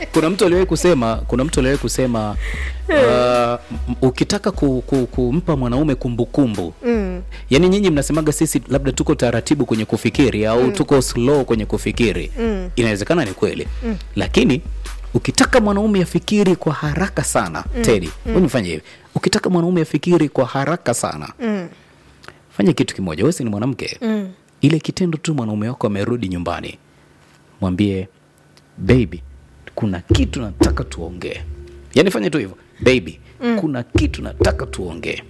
kuna mtu aliwahi kusema kuna mtu aliwahi kusema uh, m- ukitaka ku, ku, kumpa mwanaume kumbukumbu Mm. yaani nyinyi mnasemaga sisi labda tuko taratibu kwenye kufikiri au tuko slow kwenye kufikiri Mm. inawezekana ni kweli lakini ukitaka mwanaume afikiri kwa haraka sana tedi mm. fanya hivi ukitaka mwanaume afikiri kwa haraka sana Mm. fanya kitu kimoja wesi ni mwanamke Mm. ile kitendo tu mwanaume wako amerudi nyumbani mwambie baby kuna kitu nataka tuongee yaani fanya tu hivyo baby mm. kuna kitu nataka tuongee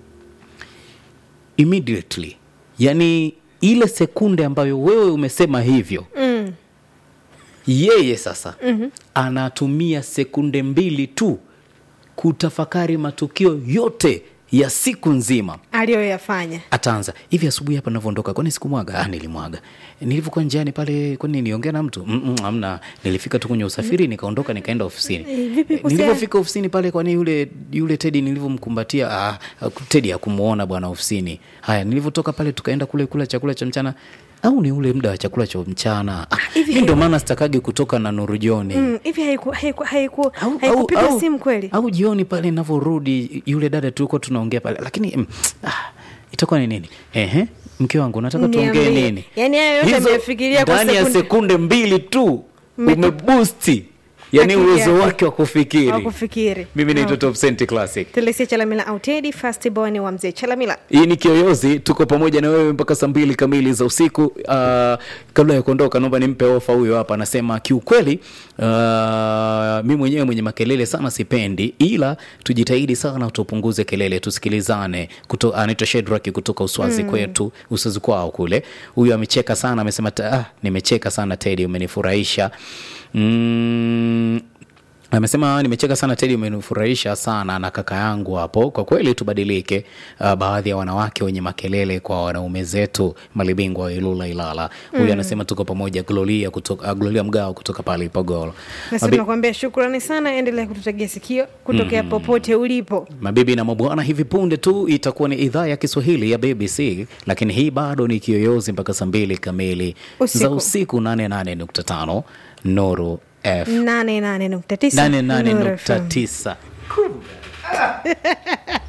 immediately yaani ile sekunde ambayo wewe umesema hivyo Mm. yeye sasa mm-hmm. anatumia sekunde mbili tu kutafakari matukio yote ya siku nzima aliyoyafanya ataanza hivi asubuhi hapa navyoondoka kwani sikumwaga ah, nilimwaga nilivyokuwa njiani pale kwani niongea na mtu Mm-mm, hamna nilifika tu kwenye usafiri nikaondoka nikaenda ofisini Eh, vipi kuhusiana- nilivyofika ofisini pale kwani yule yule tedi nilivyomkumbatia ah, tedi hakumuona bwana ofisini haya nilivyotoka pale tukaenda kule kula chakula cha mchana au ni ule muda wa chakula cha mchana ah, hivi mi ndo maana sitakagi kutoka na nurujoni Mm, hivi haiku- haiku- haiku- au, haikupiga au, simu kweli au jioni pale navyorudi yule dada tulikuwa tunaongea pale lakini mm, ah, itakuwa ni nini Ehe, mke wangu nataka tuongee Niambie. nini Yaani hayo yote Hizo amefikiria kwa ndani ya sekunde- sekunde mbili tu Mme- umebusti yani Akili uwezo yake. wake wa kufikiri wa kufikiri mimi naitwa Okay. top Cent classic telesia chalamila au tedi fast born wa mzee chalamila hii ni kiyoyozi tuko pamoja na wewe mpaka saa mbili kamili za usiku uh, kabla ya kuondoka naomba nimpe ofa huyo hapa anasema kiukweli uh, mi mwenyewe mwenye makelele sana sipendi ila tujitahidi sana tupunguze kelele tusikilizane Kuto- anaitwa shedraki kutoka uswazi mm. kwetu uswazi kwao kule huyu amecheka sana amesema ta- ah, nimecheka sana tedi umenifurahisha mm, amesema nimecheka sana tedi umenifurahisha sana na kaka yangu hapo kwa kweli tubadilike uh, baadhi ya wanawake wenye makelele kwa wanaume zetu malibingwa wa ilula ilala huyu anasema tuko pamoja gloria kutoka uh, gloria mgao kutoka pale ipogoro nasi Mabi- tunakuambia shukrani sana endelea kututegea sikio kutokea popote ulipo mabibi na mabwana hivi punde tu itakuwa ni idhaa ya kiswahili ya bbc lakini hii bado ni kiyoyozi mpaka saa mbili kamili Usiku. za usiku 88.5 nuru f 88.9 Nuru FM. 88.9